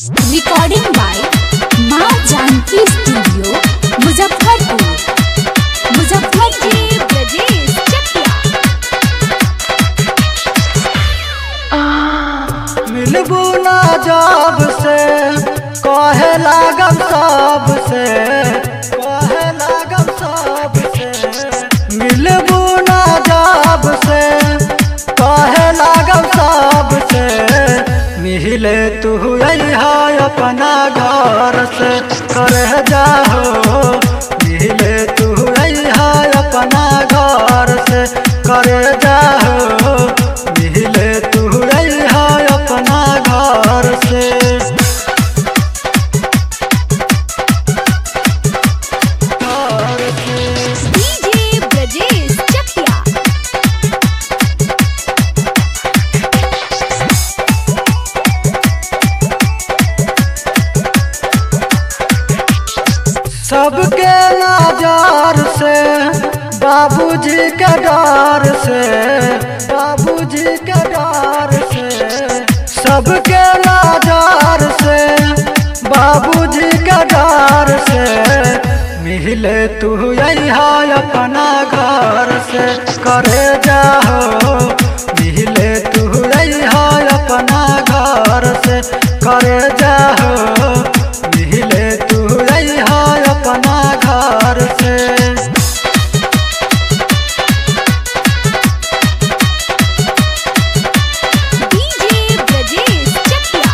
recording by माँ Janki studio Muzaffarpur Muzaffarpur Brajesh Chakiya मिलबू ना जब से कहे लागम सब से कहे लागम सब से मिलबू ना जब से कहे लागम सब से मिले तू अहा अपना घर से करे जाहो मिले तू अहा अपना घर से करे जाहो मिले तू अहा अपना घर से घर से डीजे ब्रजेश चकिया सबके नजर से बाबूजी के डर से बाबूजी के डर से सबके नजर से बाबूजी के डर से मिले तू यहाँ अपना घर से करे जाहो मिले तू यहाँ अपना घर से करे जाहो मिले तू यहाँ अपना घर से डीजे ब्रजेश चकिया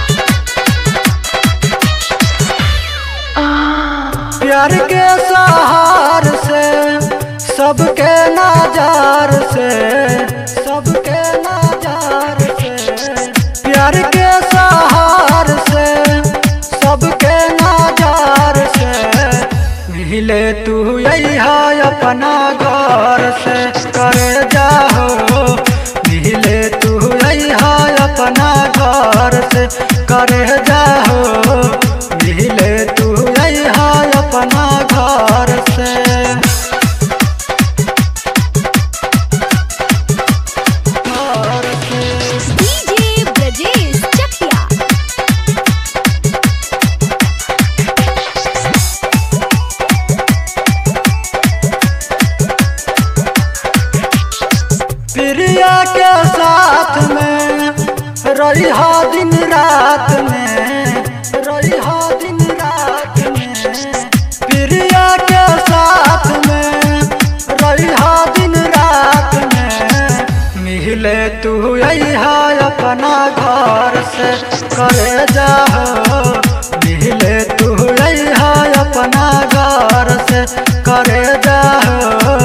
प्यार के सहार से सबके नजार से सबके नजार से प्यार के सहार से सबके नजार से मिले तू यहाँ अपना घर से करे जाहो मिले तू यहाँ अपना घर से करे जाहो मिले तू यहाँ अपना घर से घर से डीजे ब्रजेश चकिया प्रिया के साथ में रही दिन रात में रही दिन रात में प्रिया के साथ में रही दिन रात में मिले तू यहाँ अपना घर से करे जाहो मिले तू यहाँ अपना घर से करे जाहो